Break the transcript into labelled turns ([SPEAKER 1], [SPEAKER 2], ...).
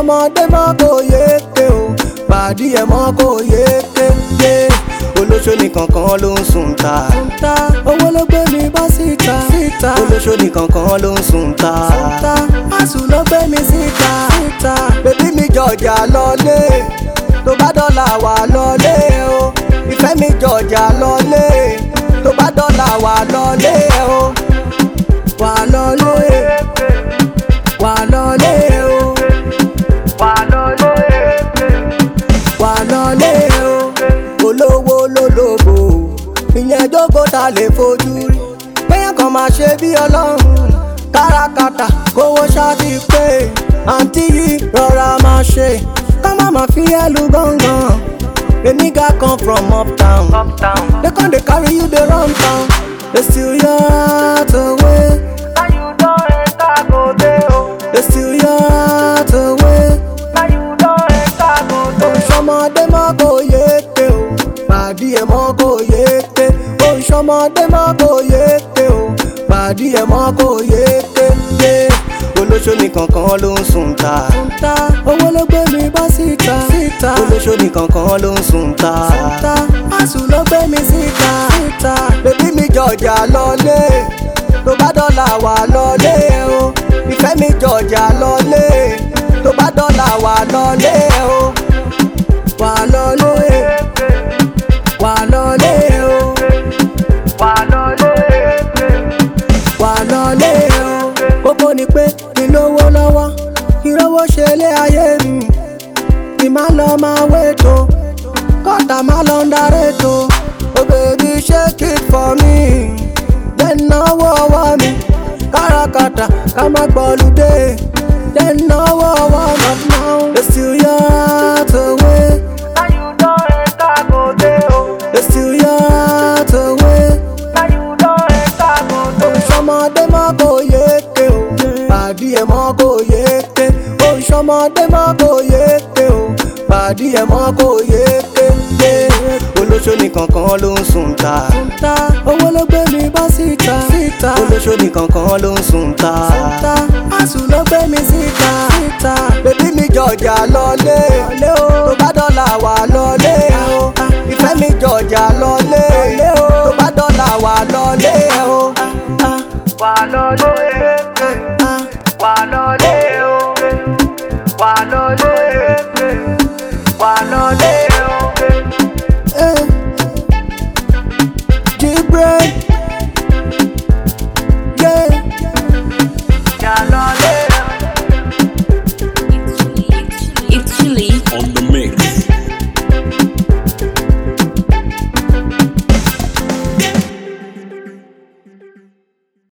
[SPEAKER 1] ṣọmọdé mọ́ kò yéke o pàdí ẹ̀ mọ́ kò yéke yé olóṣó nìkan kan ló ń sùn ta owó ló gbé mi bọ́ síta olóṣó nìkan kan ló ń sùn ta àsùn ló gbé mi síta bèbí mi jọjà lọlé tó bá dọ́là wà lọlé o ìfẹ́ mi jọjà lọlé tó bá dọ́là wà lọlé o wà lọlé wà lọlé o wà lọlé wà lọlé o olówó lólobó ìyẹn jókòó ta lè fojú rí péyàn kan máa ṣe bí ọlọ́run káràkátà kówó ṣáàtì pé àǹtí yìí rọra máa ṣe ká má má fi ẹlú gángan a nigga come from uptown they come dey carry you dey run town they steal your heart away they steal your heart away. Oṣọmọdé mọ́ kò yéke o, pàdí ẹ̀ mọ́ kò yéke. Oṣọmọdé mọ́ kò yéke o, pàdí ẹ̀ mọ́ kò yéke. Yé olóṣó nìkan kan ló ń sùn ta. Owó ló gbé mi bọ́ síta. Olóṣó nìkan kan ló ń sùn ta. Àsùn ló gbé mi síta. Bèbí mi jọjà lọlé, tó bá dọ́là wà lọlé o. Ìfẹ́ mi jọjà lọlé, tó bá dọ́là wà lọlé o wà lọlé wà lọlé o wà lọlé o kókó ni pé kí lówó lọ́wọ́ kí lówó ṣe lé ayé mi kí má lọ máa wéto kọ́tà má lọ ń daré to oh baby shake it for me jẹ́ náwó ọwọ́ mi káràkátà ká má gbọ́lùdé jẹ́ náwó ọwọ́ mi now they steal your heart away. They steal your heart away. Oṣọmọdé mọ́ kò yéke o, pàdí ẹ̀ mọ́ kò yéke. Oṣọmọdé mọ́ kò yéke o, pàdí ẹ̀ mọ́ kò yéke. Yé olóṣó nìkan kan ló ń sùn ta. Owó ló gbé mi bọ́ síta. Olóṣó nìkan kan ló ń sùn ta. Àsùn ló gbé mi síta. Bèbí mi jọjà lọlé, tó bá dọ́là wà lọlé o. Ìfẹ́ mi jọjà lọlé, tó bá dọ́là wà lọlé o.
[SPEAKER 2] Wà lọlé, wà lọlé o, wà lọlé, wà lọlé o.
[SPEAKER 1] Eh. G-Brain. Yeah.
[SPEAKER 2] Yà lọlé.